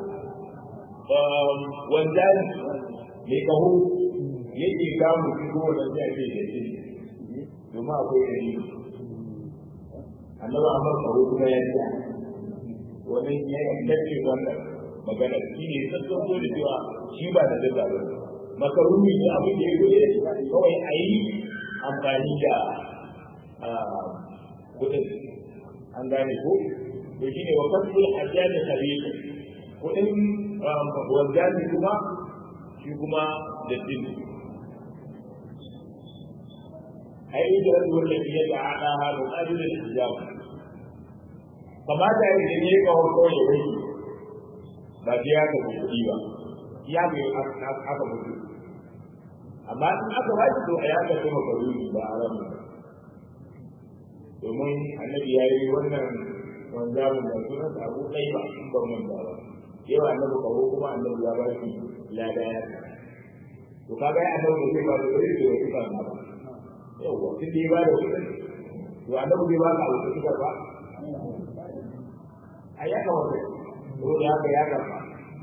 وانجاز لكهو yake kamun shi ko wanda zai ce da shi domin akwai da shi annaba amma kawo kuma ya ce wani ya yankace wannan magana shi ne sassan so da cewa shi ba da daga ba makaruni ne abin da ya gode kawai a yi amfani da kudin an gane ko to shi ne wa kasul hajjani khabita kudin wanzani kuma shi kuma da dini أي هجرة التي يتعاطاها مقابل الحجاب فما تعرف أن يقع القول به ba biya ka kuɗi ba ya bai aka mutu amma in aka ba shi to a ya ka kuma karuni ba a ramu domin annabi ya yi wannan wanzamin da sunan abu ɗai ba in ban manta ba yawa annabi kawo kuma annabi ya ba shi lada ya to kaga ya annabi zai ba da wani da ya kuka ba yawwa tun da ya ba da kuɗin to annabi zai ba ka abu kuka ba a ya kamata ko da haka ya karɓa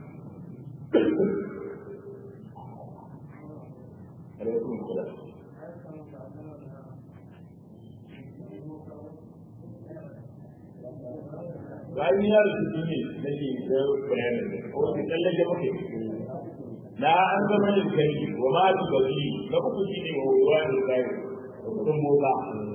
alaikum salam bayan ya rubutu ne nake da bayanin ko ki tsallake muke na an zama da kai wa ma bi bari na uku shine wa ruwa da kai kudin boka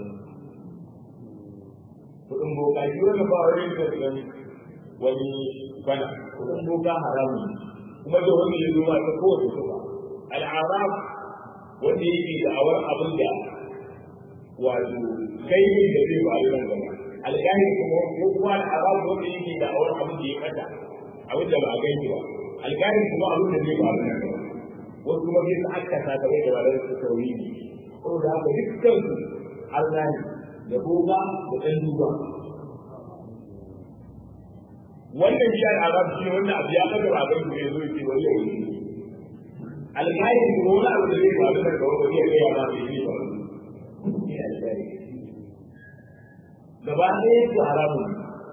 kudin boka shi wani ba wani da gani wani bana kudin boka haramun kuma da wani ya zuwa ta kowace suka al'arab wanda yake da awar abin da wato kai ne da zai faru nan gaba alƙali kuma ko kuma al'arab wanda yake da awar abin da ya fata abin da ba a gani ba alƙali kuma abin da zai faru nan gaba wasu kuma sai su akkasa ta bai da ba da su sauri ne saboda haka dukkan su Allah ne da boga da ɗan duba wannan shi al'arab shi wanda abu ya kaga ba gan ne zo ce wani yau alƙali kuma wani abu da zai faru da gaba ba zai kai ba mai yi ba gaba ɗaya su haramun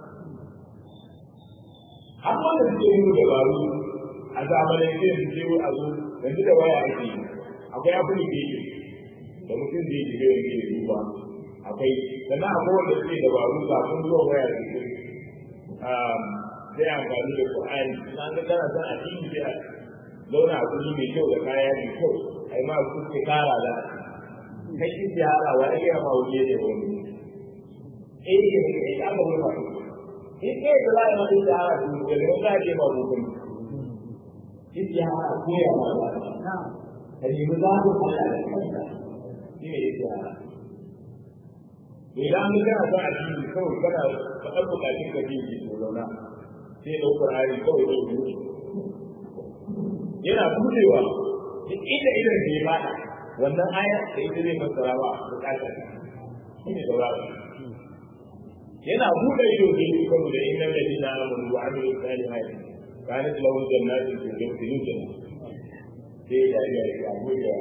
har wanda suke yi dabaru a zamanin sai su ce a zo yanzu da waya ake yi akwai abin da yake da mutum zai shiga yanke da duba akwai sannan akwai wanda suke dabaru kafin zuwa waya da su sai amfani da Qur'ani na ga kana san a cikin sai zauna a kuri mai kyau da kaya mai kyau ai ma su ke kara da kai shi ziyara wa ya ma wuce da wani eh eh ya ga wani in kai da lai ma ziyara su da mun ga je ba mutum shi ziyara ko ya ma ba ka yi mu za ku fara da kanka shi ne ziyara idan mun kana san a cikin kawai kana faɗa bukatun ka ji ki zauna sai da Qur'ani kawai da yi yana budewa duk inda idan ke fada wannan aya da ita zai fassara ba bukata shi ne da wani yana bude ido da yi kawai da inna ladina amanu wa amilu salihati kanat lahum jannatin fi jannati sai ya yi ya yi abu da ya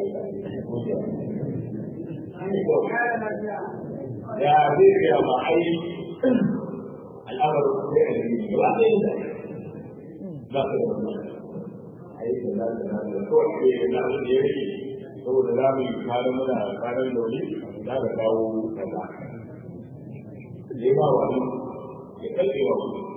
yi ya zai gaya ma ai al'amarin sai a yi ba sai da ba ka da wannan ai da za ka da kawai ke da na da ya rike saboda za mu yi kwanan muna kwanan dole za ka kawo kaza ya ba wani ya kalli wa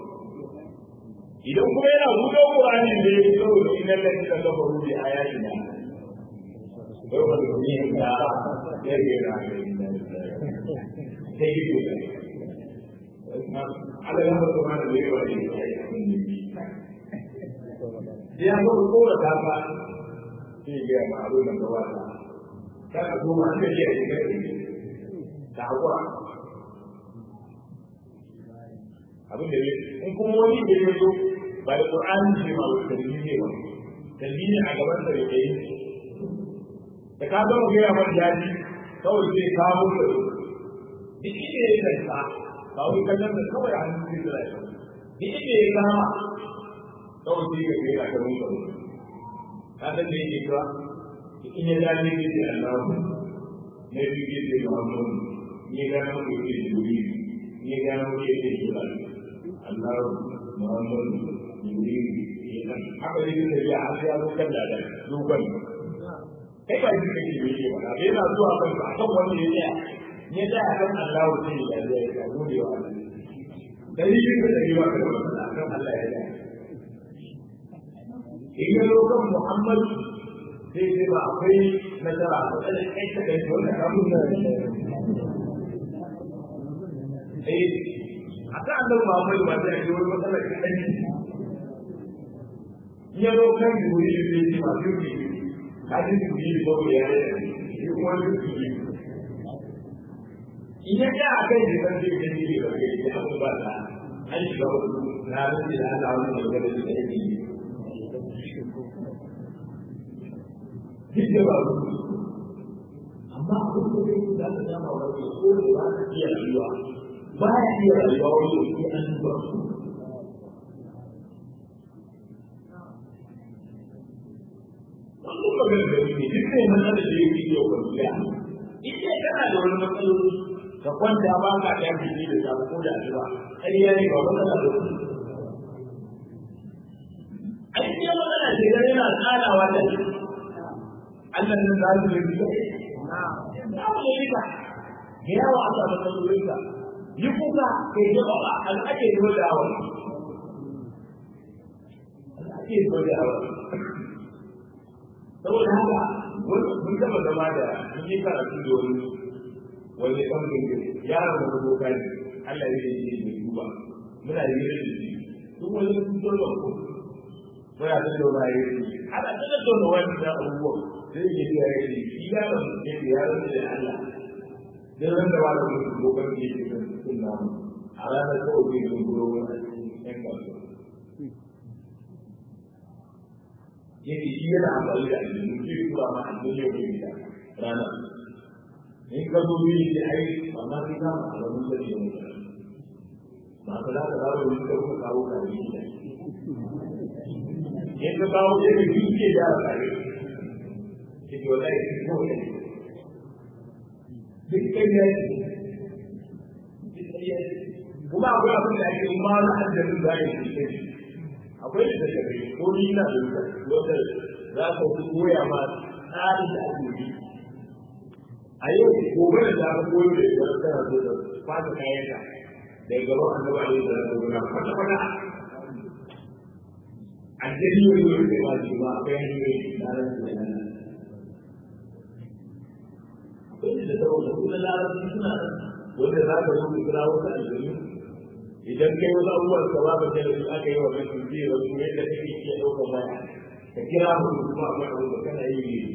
idan kuma yana buɗe Qur'ani ne saboda innal ladina kafaru bi ayatina yau da duniya ta ya ga na sai yi ne ala ya ba kuma da yawa ne ya ba ko da ta ba sai ga ma abu nan da wata ta ka zo ma da ya yi ta hakura abin da in kuma wani da ya zo ba da Qur'ani ne ba da kalmi ne ba kalmi ne a gaban da yake yi da ka zama gaya man daji kawai zai kawo da duk inda ya kanta ba wai kallon da kawai a hannun zai zira ya duk inda ya kama kawai sai ga gaira ta mun karo ka san da yake cewa in ya dace ne sai Allah ne biyu ke da Muhammad ne ga nan ke da Jibril ne ga nan ke da Jibril Allah Muhammad Jibril ne haka ne da ya har ya zo kan da dogon kai ba shi kake da yake ba bai na zuwa kan ka kan wanda ya tsaya ne da kan Allah sai ya yi ya gode wa Allah dai shi da yi wa kan Allah ya yi in ya zo kan Muhammad sai sai ba akwai nasara ba sai kai ta kai wannan kamun da eh aka Allah Muhammad ba sai ya wani matsala kai ya zo kan guri da shi ba shi hadin su yi ko ya yi kuma su yi idan ya akai da kan zai gani da kai da abu ba ta an shiga wasu na rufe da Allah wani da gaba da yake yi Hidda ba su amma abin da zai da ta dama wani ko da ba ta iya rayuwa ba ya iya rayuwa wani da an ba su wannan magana da ne duk ne mana da da yake yau kan biya in dai kana da wani matsaloli ka kwanta ba ka ta fiti da ta ko da addu'a ƙarya ne ba wannan da su ai sai magana ce da yana tsarawa da shi Allah ne za su yi da na mu yi ka ga yawa Allah matsalolin ka yi kuka kai da ba an ake yi da awa an ake yi da awa saboda haka mun taba zama da mun yi karatu da wani wani ɓangare yaron wani boka ne Allah ya yi ne duba muna yi da shi duk wani sun zo da ku muna ta da wani yi ana ta da da wani da abubuwa sai ya yi ya yi shi yaron ya yi yaron da Allah dan ran da wani mutum bokan ne ke kan cikin namu a ranar kawai zai zo guro wani ɗan kasuwa yake shi yana amfani da aljanu zai tura ma aljanu yau da gida rana in ka zo yi da ai ba ma sai ka ma alamun da ke mutu ba ka za ka dawo da ka kuma kawo ka yi da in ka kawo sai ka yi ke da ka yi ke ke wata yi ko ne duk kai ne kuma akwai abin da ake ma na aljanu da ya yi akwai da tafi ko ni na da wanda za ka koya ma tsarin da ake yi a yau gobe da za ka koyo da yadda kana so da fata kayan ka da gaban annabi alaihi salatu wasallam kwata kwata addini wani wani da ba shi ba akwai hanyoyi na ran da nan akwai da saboda kuma larabci suna wanda za ka zo ka kira wasu aljanu idan kai wasu abubuwan ka babu da su aka yi wa mai tunji wa su yadda kake iya ɗaukar baya ka kira mu kuma akwai abu da kana yi ne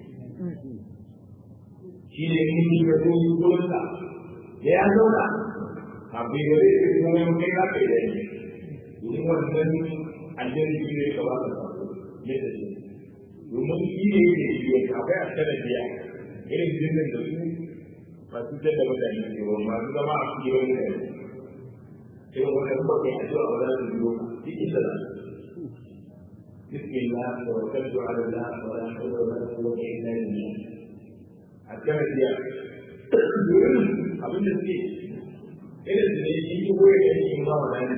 shi ne in yi ga sun yi gurin ka da ya zauna kafin gare su kuma yin kai ka kai da yi domin wannan aljani shi ne ka ba ka sako ne da shi domin shi ne yake yi wa akwai a sanar biya irin jinnin da su masu jadda mutane ne ba masu zama a cikin wani gari sai wanda kuma kai addu'a ba za su biyo duk inda za su بسم الله توكلت على الله ولا حول ولا قوة إلا بالله أكمل يا abin da suke irin su ne shi ko ya gani in ba wa nani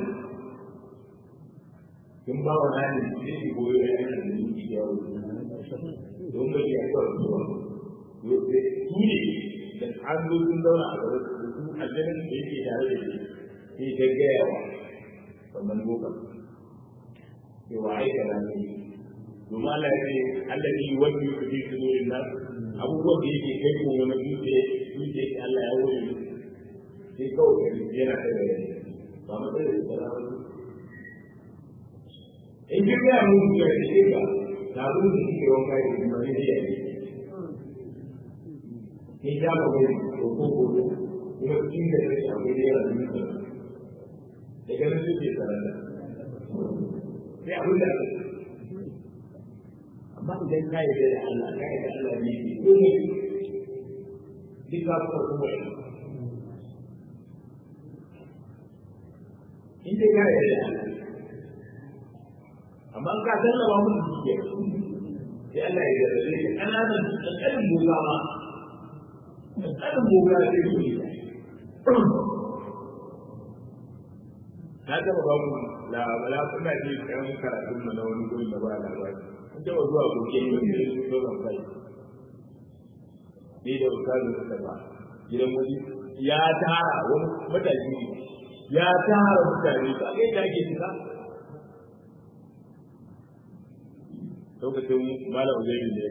in ba wa nani shi shi ko ya gani in yi ya wuce don ba ya kwa zuwa su ne da an zo sun zauna a gaba su aljanin da yake tare da shi sai ta gaya wa wannan lokacin cewa aika da ne domin Allah ya ce Allah ne wanda yake fi su zuwa nan abubuwan da yake kai ko wani dutse dutse Allah ya wuce sai kawai ka yana kai da yanzu ba mu tsaye da tsara in ji ya mun ya ce ka da abin da yake wanka da kuma ne ya ne ni ya ba mai ko ko ko kuma cikin da yake akwai da yana da da ganin su ke tsara sai abin da amma idan ka yi da Allah ka yi da Allah ne ke komai duk ka kuma kuma in dai ka yi da Allah amma ka sallama mun dukiya sai Allah ya yarda da kananan kankanin boga ma kankanin boga sai su yi na taba ba mu labala kuna ji kan karatun mu na wani gurin da ba labari kun taba zuwa goke ne da su so ban kai ni da ustazu da ba gidan wani ya tara wani matashi ya tara mutane ba kai da ake shiga lokacin malam uzairi ne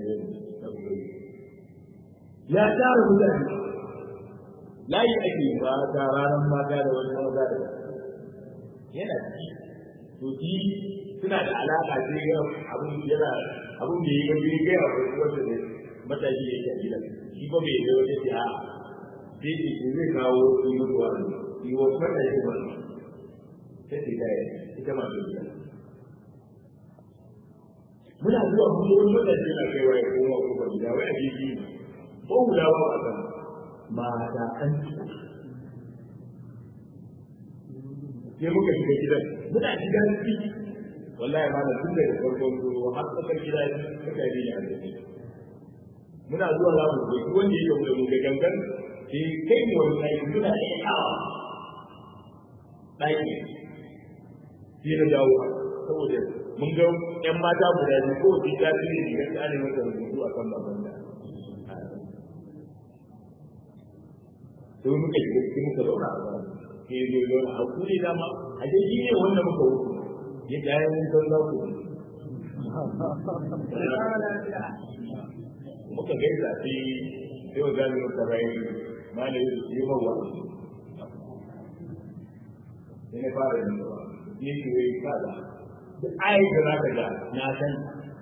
ya tara mutane layi ake ba ta ranar mata da wani maza da yana ci to shi suna da alaka sai ga abun yana abun da ya gabi ga ya wanda ne matashi yake a gidan shi ba bai da wata jiha sai ce shi zai kawo su mutuwa ne shi wa matashi ba sai ce da ita ma da muna zuwa mun wani matashi na kai wa ya koma kuma gida wai a jiki ko hula ba a kan mata an sai muka shiga gidan muna shiga ciki wallahi ma da tun daga farkon zuwa har tsakar gida suka yi a ciki muna zuwa za mu zo wanda ya gamu da mu da gangan sai kai mu wani ɗaki muna ɗaya awa ɗaki sai na dawo saboda mun ga ƴan mata guda biyu ko su ta fi ne ga tsare masa rubutu a kan baban da sai muka shiga cikin muka zauna a baya ke zo zauna a kuri dama a dai shi ne wanda muka wuce ya ga ya mun san za ku muka gaisa sai sai wa gani muka rai malai yi mawa sai na fara yin ba ne ke yi kaza duk ayi da za ka ga na san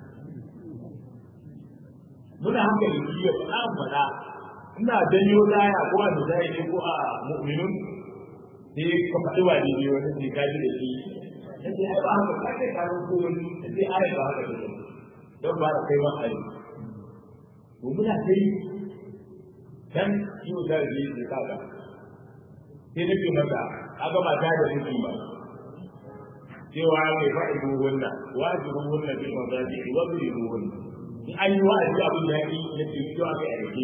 muna hankali shi ya faɗa faɗa ina janyo laya ko a misali ne ko a mu'minun sai ka faɗi wa ne wani sai ka ji da shi sai ai ba haka kai ka ko wani sai ai ba haka ne don ba da kai ba ai to muna kai dan shi da ji da kaga sai nake maka aga ba ta da miki ba cewa mai fa'idu wannan wajibu wannan bil mazaji wa bil wannan in an yi wa'azi abin da yake yake fito aka yi rike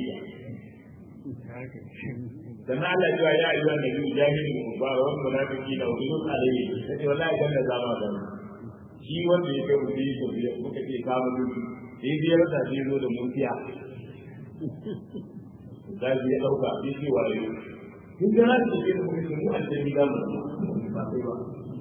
dan Allah ya ya ayyuha nabi jahil ba wa munafiki da wujud alayhi sai wallahi dan da zama da shi wanda yake mutu ko biya muka ce ka mu sai biyar da shi zo da mutiya da shi ya dauka shi shi waye kin da na ce mu mu aljanni da mu ba sai ba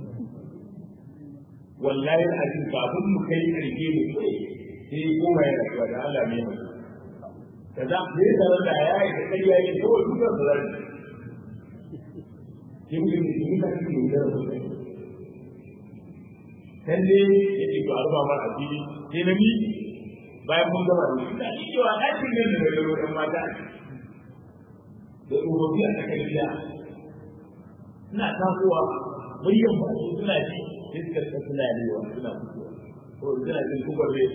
wallahi alazim kafin mu kai karke mu sai kuma ya rasuwa da Allah ne mu kaza ne da da ya yi kai ya yi ko duka da zai kin kin kin ka kin da da kan ne yake ko arba mar asiri sai na mi bayan mun gama da shi da shi cewa ɗakin nan da da ɗan mata da urobi a cikin gida suna tasowa muryan ba su suna ji iskar ta suna lewa suna fitowa ko suna jin kubar rai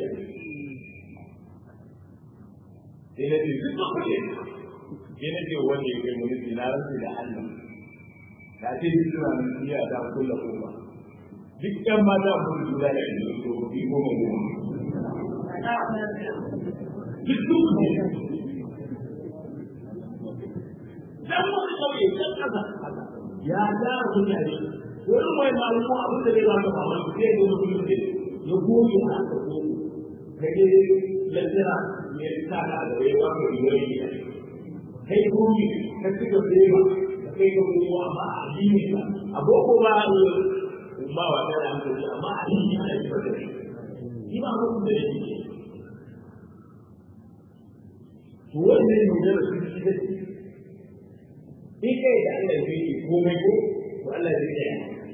sai na ce duk kuɗe sai na ce wanda ya kai mulki na rantsi da Allah na ce duk suna nan iya ta kulla kofa duk ɗan mata mun lura da yanzu ko bi goma goma duk duk ne dan wani kauye can kasa ya tara mutane wani mai malamu abin da zai ba ka mamaki sai ga mutum ne ya goge a ka ko ka je lantana ne ta ka da ya ba ka riwari ne kai goge ka ci gaba da yawa ka kai ga wani amma a addini ka a boko ba a ba wa da hankali amma a addini ana yi wata ne shi ba mutum da yake to wannan ne da su shi da in kai da Allah ya yi komai ko to Allah zai tsaya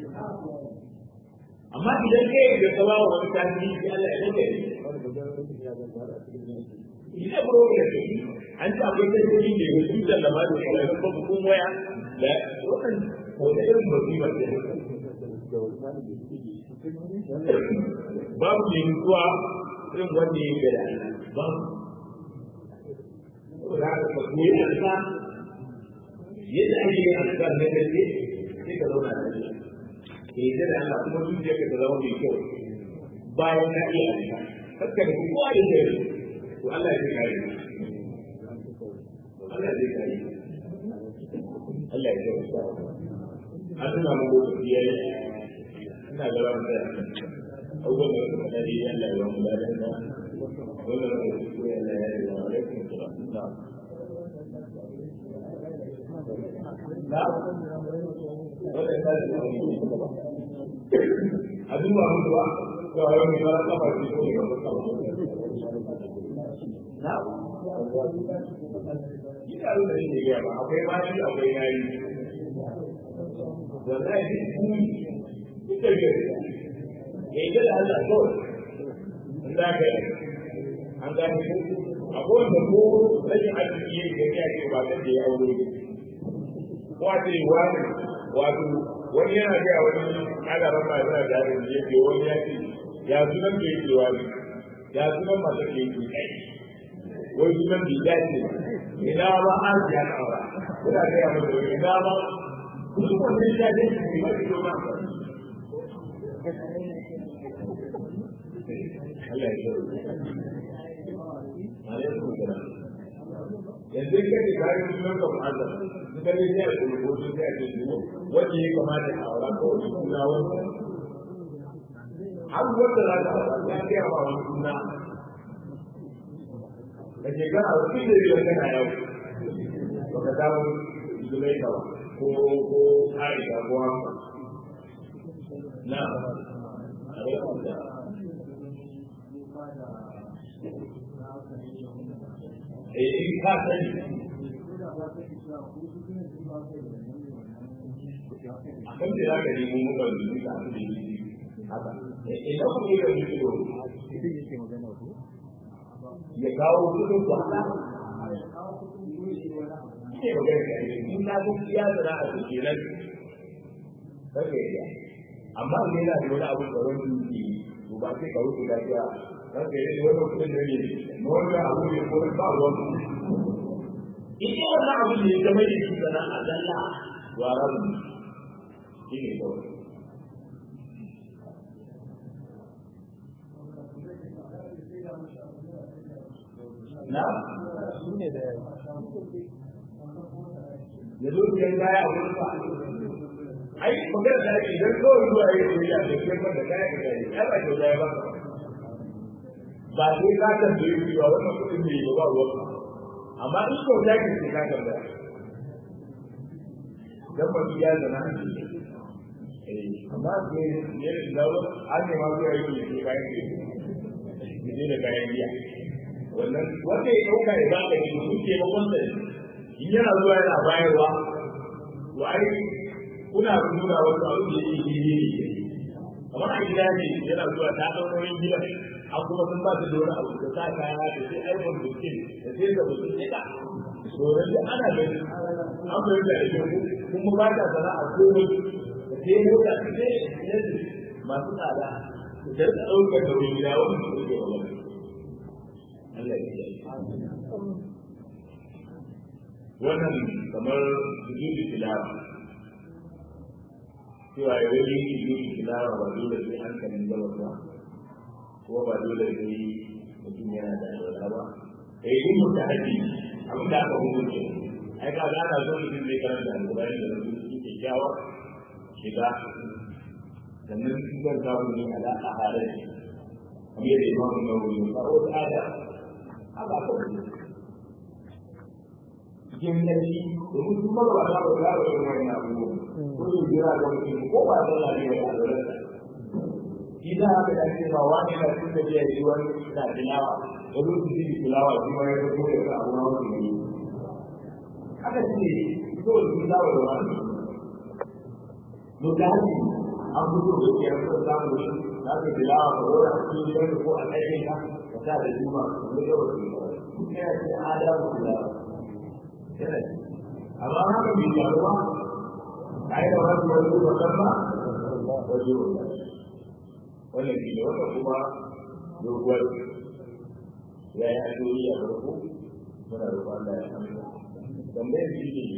amma idan kai da ka bawa wani tasiri sai Allah ya dinga yi ina problem an ta akwai tasiri da ya su da lama da ya ba ku kun waya da wannan wata irin musibar da babu ne mutuwa irin wanda ya gada babu za ka koyi alfa yadda ake yin azkar na gaske sai ka zauna da shi ke yi da Allah kuma zuciya ka ta zama mai kyau bayan ka iya azkar haka da kowa da ke to Allah ya kare Allah zai kare Allah ya kare an tuna mu lokaci yayi ina da ran da abubuwan da suka dade Allah ya mu ladan da wannan da su ya Allah ya yi wa alaikum salam a duba mutu ba ga wani mai mara kafa ce ko ne ba kafa na ina da shi ne ga ba akwai ma shi akwai nayi wallahi duk kuni ita ga ya yi da Allah ko in za ka yi an gane ko akwai wanda ko rashin arziki ya ce ba ta da ya aure wato wani wato wani yana gaya wani ana rama yana da yaron da yake wani ya ce ya sunan da yake wani ya sunan masu da yake kai wai sunan da ya ce ina ba an ya kawa kuna gaya masa wani ina ba kuma wannan ya ce shi ba shi ma Allah ya shirya. Alaikum salam. yanzu ka ce kayan sunan ka mu'azzam in ka ne sai a ko su sai a ce su wanda ya kamata a aura ko wani suna wanda har wanda za ka aura ya kai ma wani suna da ke gana wasu da biyar kana yau ba ka samu zulai ka ba ko ko aisha ko haka na alaikum da in ka sani a kan da za ka nemo mutan da suka haɗu da yi haka idan kuma yi da mutu ya kawo kudin ku haka ne ba gani kai in na ga ya zara a cikin nan kake ya amma ne yana da wani abu da wani yi to ba sai ka wuce lafiya kake yi wani kudin da ne wanda abu ne ko ba wani in wannan abu ne game da shi sana'a dalla wa rabu shi ne kawai na shi ne da ya zo biyan baya a wurin ba ai magana da ake idan kawai zuwa yi soyayya da ke da kaya ka gari ai ba kyauta ya ba ba sai ka tambaye cewa wannan kuɗin ne ba ruwan amma in kyauta ke sai ka tambaya dan ba ya zana amma ke ne da an ne ma zuwa yi ne kayan ke ne da kayan biya wannan wanda ya dauka ya ba ka ne kuke makon sa in yana zuwa yana bayarwa to ai kuna nuna wasu abu da yake yi ne kamar a gida ne yana zuwa ta ɗaukoyin gidan an kuma sun ba su da wani abu da sa kaya da sai aikon bukin da sai da bukin ita domin da ana gani an bai da ake kuma ba ta sana'a komai da sai mota su ne yanzu masu tsada da rika ɗaukar da wani gida wani su ɗauke wa wani Allah ya yi wannan kamar sujudu tilawa cewa ya wani yi yi tilawa ba dole sai hankalin gaba ba kuma ba dole sai mutum yana da alwala ba da yi yin mutu haji abin da aka hukunce ai ka za ka zo mutum zai karanta alƙur'ani da rubutu su kyakkyawa shiga sannan su zan samu ne ala a halin kamar yadda imamu nawawi ya faɗo da ada haka ka wuce cikin yanki domin su mara ba za ba za ba yi wani abubuwa ko su jira ga mutum ko ba za a yi wa alwalarsa shi za a ga ce ba wani na cikin da ya yi wani na tilawa da zo su ji tilawa shi ma ya zo ya ga abu na wani ne haka ce so su dawo da wani mutane an fito da ke yanzu da samun shi za ka tilawa ka wura a cikin gidan ko a ɗakin ka ka sa da juma da yawa su yi yana ce adamu tilawa yana ce amma haka bai faru ba a yi da wani wani zuwa kan ba wajen wannan shi ne wannan kuma doguwar ya yi addu'o'i a farko muna roƙon Allah ya amsa tambayar shi ne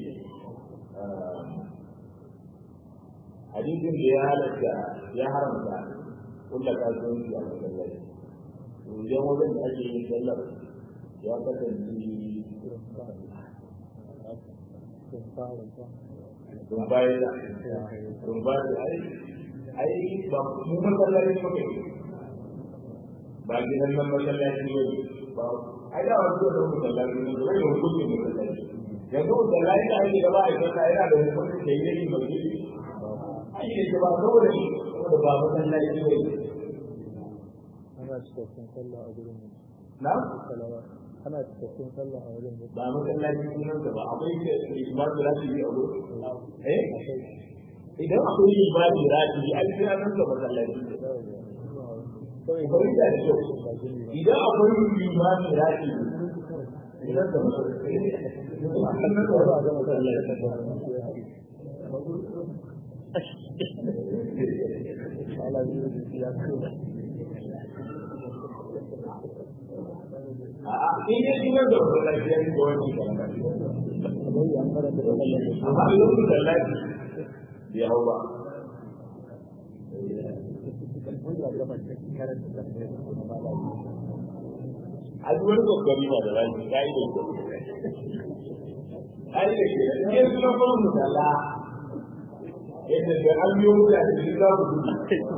hadisin da ya halatta ya haramta kulla kasuwanci a masallaci to idan wajen da ake yin sallar ya kasance sun bayar da sun bayar da ai ai ba mu masallaci muke ba gidan nan masallaci ne ba ai da wasu da masallaci ne da hukunci masallaci yanzu da lafiya ake gaba a kasa yana da hukunci da yake mai ai ne ba saboda shi saboda ba masallaci ne ana cikakken sallah a gurin mu na salawa ana cikakken sallah a wurin mu ba masallaci sunan ba akwai ke imanu rashi a gurin eh idan akwai imanu rashi ai sai an da masallaci Bari da kyau, idan akwai imanu rashi idan da A'a, in yi sunan da masallaci ya da wani amma idan da lafi bai hau ba. a duk wani kokari ba da rashi ta yi da ke ai da ke ne suna kuma musalla yadda da an biyo mutane da za ku gudu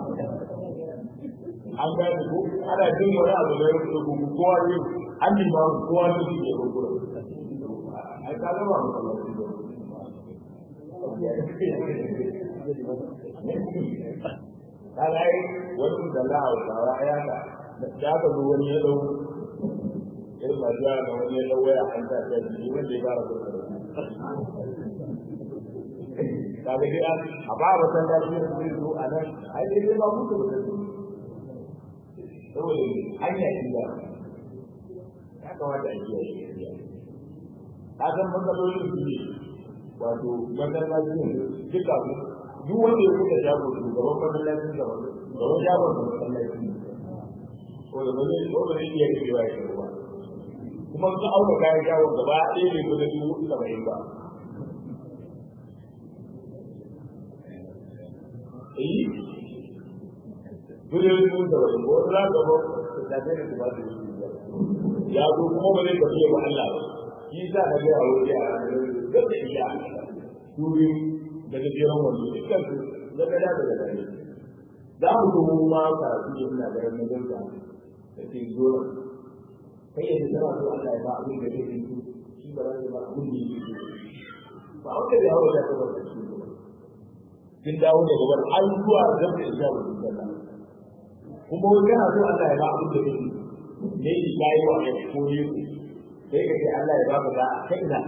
an gane ko ana jin wani abu da ya gudu kowa ne an yi ba kowa ne su ke gudu ai ka gaba musallaci ka ga ai wani musalla a wasawa ya ka da aka zo wani ya dau irin masu yara da wani ya dau waya an ta ta ji wanda ya fara gudu ka ga dai a ba ba san da shi ne zo a nan ai dai dai ba mutu da su saboda hanya ce da ya kamata a kiyaye gaskiya ka san matsalolin su ne wato masallacin duka duk wanda ya kuka jago shugaban masallacin da gaban jagon da masallacin ko da ba zai ko ba zai iya rikewa ya ba kuma ka auka kayan jagon gaba ɗaya ne ko da dubu saba'in ba eh gudun dubu saba'in ko za ka ba ka tafi da ba su yi ya zo kuma ba zai tafiye wa Allah ba shi sa na ga aure a da da iya turi daga jiran wani dukkan su daga da daga dare za mu zo mu ma ka su yi ina da ranar da da ke zo kai yadda tana so Allah ya ba abin da kake so shi ba za ka ba abin da yake so ba wanda bai hawa da kabar da shi kin dawo daga wani an zuwa da da iya wa Allah kuma wani yana so Allah ya ba abin da kake ne shi yayi wa ya ko ne sai ka ce Allah ya baka da kai da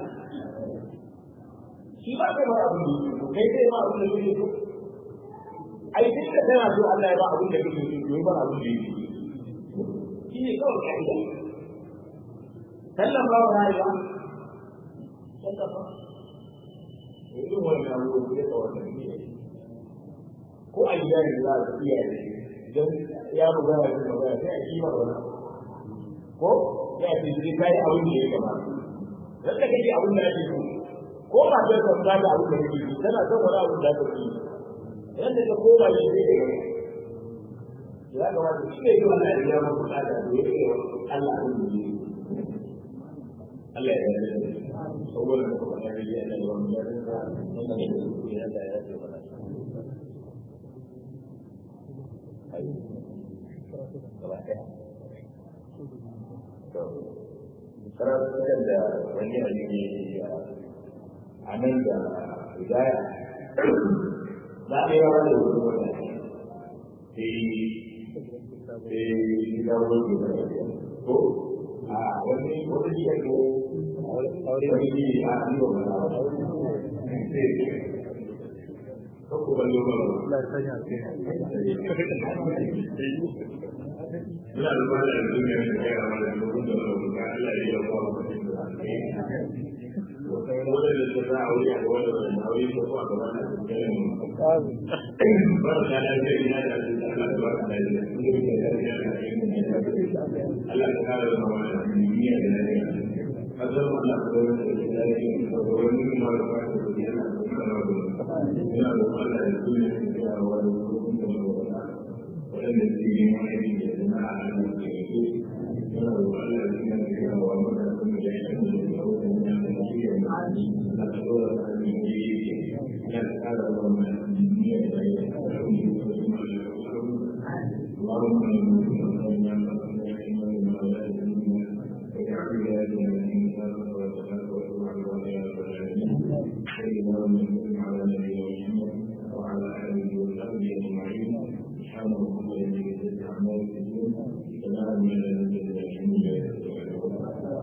shi ba kai ba abin da yake kai kai ma abin da yake so ai duk da kana so Allah ya ba abin da kake so to ba abin da yake shi ne kawai kaida sallan ba wa ya sallan ba irin wannan abubuwan da ka wannan ne ko a gida ne za a iya idan ya buga ya buga sai a kima wani ko ya ce sai kai abin da ya kamata dan da kake abin da ake so ko ba ta san da abin da kake so tana son wani abin da kake so yadda ka koma shi ne da gaba ya kamata shi ne yi wannan ya ma bukata da ya yi Allah abin da yi Allah ya yi saboda da kuma ya yi da wani ya yi da wani ya da ya yi wani gaba ɗaya karatukan da wani alimi a nan da hidaya za a yi wa da wani wata sai sai gida wani da ko a wani wani jiya ko wani ji a yi wa mana ko ko ban yau ba Ina da ba da duniya da ya rama da lokacin da wani ka Allah ya yi wa mutum da wanda da su za a wuri a wanda da na wuri ko a gaba da su ke yin ba da da da ina da su da Allah ba da da su ne da da da Allah ya kare mu da duniya da lafiya azar Allah ko da da lafiya ko da wani ma da ba da su yana da kana da ina da Allah ya duniya da ya wa da su da wanda su yi mai da na Allah ke yi yana da Allah ya duniya da ya wa da su da ya Thank you.